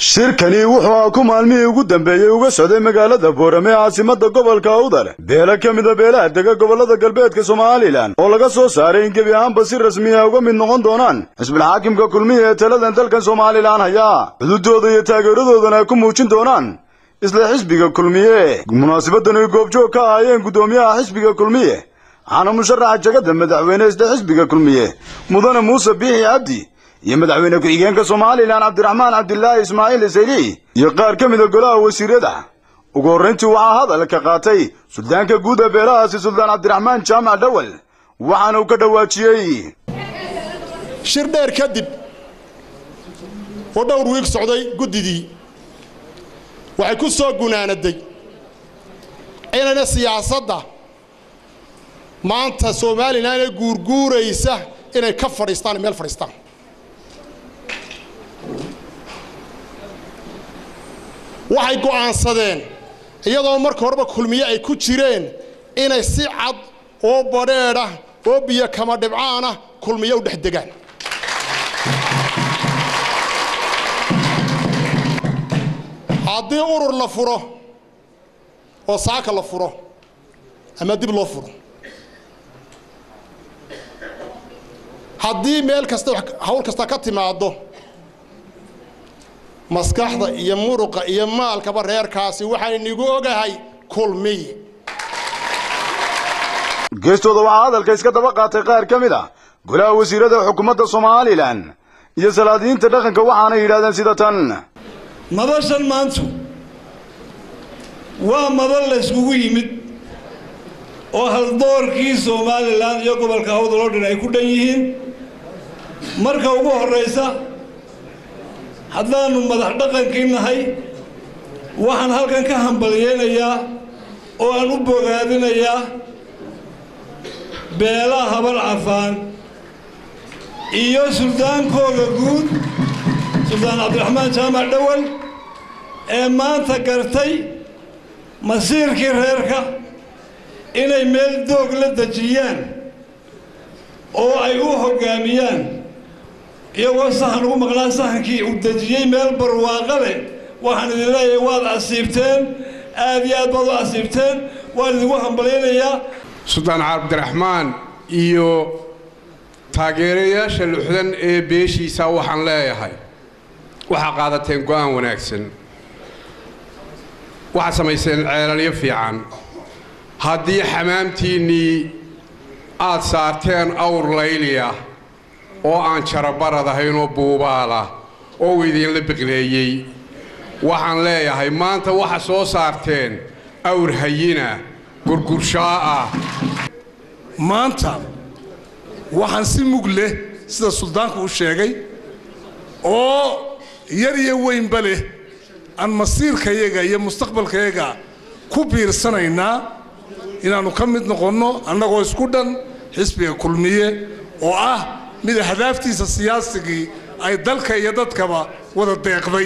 shirkani wuxuu ku maalmihii ugu dambeeyey uga socday magaalada boorame caasimada gobolka awdal beela ka mida beelaha dega gobolada galbeedka somalilan oo laga soo saaray in gebi ahaanba si rasmi ah uga mid noqon doonaan xisbilxaakimka kulmiya ee taladan dalkan somalilan haya xududooda iyo taageeradoodana ay ku muujin doonaan isla xisbiga kulmiye munaasabadan ay goobjoog ka ahaayeen guddoomiyaha xisbiga kulmiye waxaana musharaxa jagada madaxweyne isla xisbiga kulmiye mudane muuse biixi cabdi iyo madaxweyne ku-xigeenka somalilan cabdiraxmaan cabdilaahi ismaaciil isayli iyo qaar ka mida golaha wasiirada ugu horrayntii waxaa hadalka qaatay suldaanka guud ee beelahaasi suldaan cabdiraxmaan jaamac dhawal waxaana uu ka dhawaajiyey shir dheer kadib oo dhowr wiig socday guddidii waxay ku soo gunaanaday inayna siyaasadda maanta somalilan ee guurguuraysa inay ka fadhiistaan meel fadhiistaan waxay go'aansadeen iyadoo marka horeba kulmiye ay ku jireen inay si cad oo badheedha oo biyo kama dhibcaana kulmiye u dhex degaan haddii urur la furo oo saaka la furo ama dib loo furo haddii meel kasta hawl kasta ka timaaddo maskaxda iyo muruqa iyo maalkaba reerkaasi waxaynigu ogahay kulmiye geestooda waxaa hadalka iska daba qaatay qaar ka mid a golaha wasiirada xukuumadda somalilan iyo salaadiyiinta dhaqanka waxaana yidhahdeen sida tan madashan maantu waa madal layskugu yimid oo haldoorkii somalilan iyo gobolka awdal oo dhan ay ku dhan yihiin marka ugu horraysa haddaannu madax dhaqankii nahay waxaan halkan ka hambalyeynayaa oo aan u bogaadinayaa beelaha habar cafaan iyo suldaankooda guud suldaan cabdiraxmaan jaamac dhawal ee maanta gartay masiirkii reerka inay meel doog la dejiyaan oo ay u hoggaamiyaan iyagoo sahan ugu maqnaa sahankii uu dejiyey meel barwaaqa leh waxaan idin leeyahay waad asiibteen aad iyo aad baad u asiibteen waan idinku hambalyaynayaa suldaan cabdiraxmaan iyo taageerayaasha luxdan ee beeshiisa waxaan leeyahay waxaa qaadateen go'aan wanaagsan waxaad samayseen ceelalyo fiican haddii xamaamtiinnii aad saarteen awr layliya oo aan jarabarad ahayn oo buubaalah oo uu idinla biqleeyey waxaan leeyahay maanta waxa soo saarteen awr hayina gurgurshaa ah maanta waxaan si mug leh sida suldaanku u sheegay oo yar iyo weynba leh aan masiirkayaga iyo mustaqbalkayaga ku biirsanaynaa inaannu ka mid noqonno annagoo isku dhan xisbiga kulmiye oo ah mid ahdaaftiisa siyaasigii ay dalka iyo dadkaba wada deeqday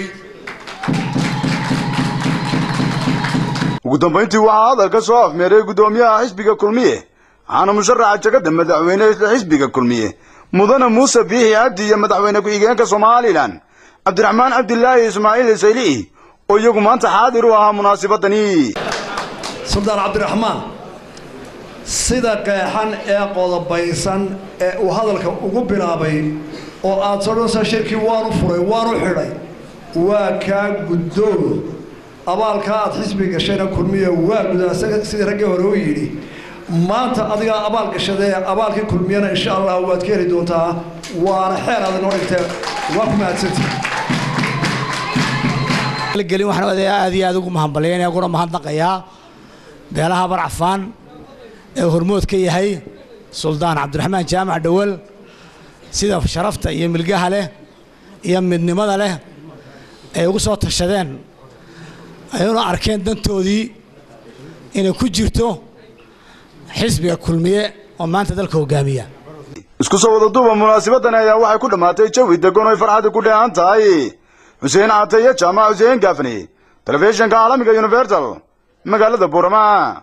ugu dambayntii waxaa hadalka soo afmeeray guddoomiyaha xisbiga kulmiye waxaana musharaxa jagada madaxweyne isla xisbiga kulmiye mudane muuse biixi cabdi iyo madaxweyne ku-xigeenka somalilan cabdiraxmaan cabdilaahi ismaaciil isayli oo iyagu maanta xaadir u ahaa munaasibadani suldaan cabdiraxmaan sida qeexan ee qodobaysan ee uu hadalka ugu bilaabay oo aad sodhansa shirkii waanu furay waanu xidhay waa kaa guddoomo abaalkaa aad xisbi gashayna kulmiya waa gudaa sidii raggii hore u yidhi maanta adigaa abaal gashadee abaalkii kulmiyana insha allah waad ka heli doontaa waana xeer aad inoo dhigtee waa ku mahadsantii gelin waxaan odayaa aad iyo aad ugu mahadbalyaynaya kuna mahadnaqayaa beelaha barcafaan ee hormood ka yahay suldaan cabdiraxmaan jaamac dhawal sida sharafta iyo milgaha leh iyo midnimada leh ay ugu soo tashadeen ayuna arkeen dantoodii inay ku jirto xisbiga kulmiye oo maanta dalka hogaamiya isku soo wada duuba munaasabadani ayaa waxay ku dhammaatay jawi degan oy farxadda ku dheehan tahay xuseen cataye jaamac xuseen gaafni telefishinka caalamiga universal magaalada buurama